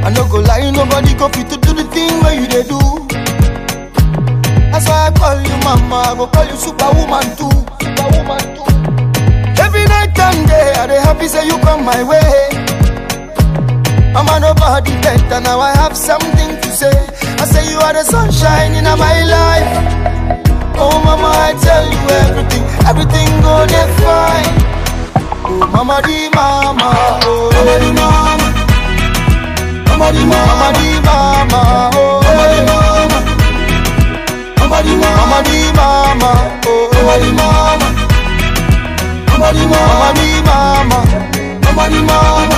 I no go lie, nobody go fit to do the thing where you they do. That's why I call you mama, I go call you superwoman too. Superwoman too. Every night and day, I dey happy say you come my way. Mama, nobody better, now I have something to say. I say you are the sunshine in my life. Oh mama, I tell you everything, everything go dey fine. Oh mama di mama, oh mama di mama, mama di mama, mama di mama, oh mama di mama, mama di mama, mama di mama, oh mama di mama, mama di mama, mama di mama,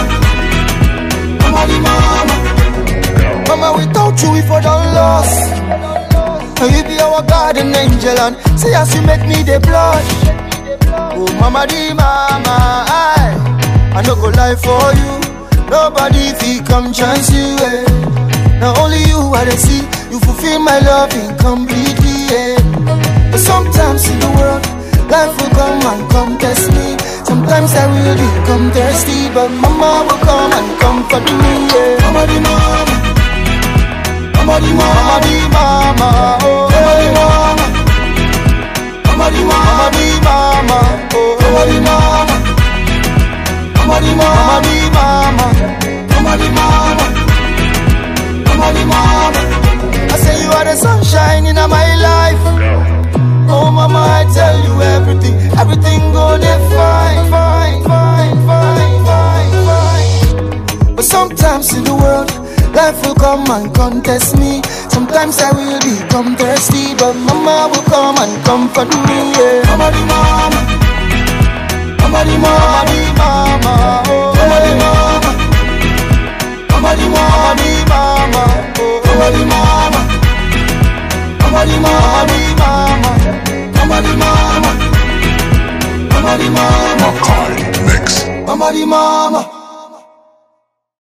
mama di mama. Mama, without you, we for done lost. Now you be our garden angel and say as you make me the blush. Oh, mama di mama, I, I no go lie for you. Nobody fi come chance you. Eh. Now only you I dey see. You fulfill my love incompletely. Eh. But sometimes in the world, life will come and come test me. Sometimes I will become thirsty, but mama will come and comfort me. Yeah. Mama di mama. Mama di mama, di mama, oh mama di mama, mama di mama, di mama, oh mama di mama, mama di mama, di mama, mama di mama, mama di mama. I say you are the sunshine in my life. Oh mama, I tell you everything, everything go there fine, fine, fine, fine, fine, fine. But sometimes in the world. Life will come and contest me. Sometimes I will become thirsty, but mama will come and comfort me. Yeah. Mama di mama, mama di mama, di mama, oh mama di mama, mama di mama, di mama, oh mama di mama, mama di mama, di mama, mama di mama, mama di mama, Makai Mix. mama di mama.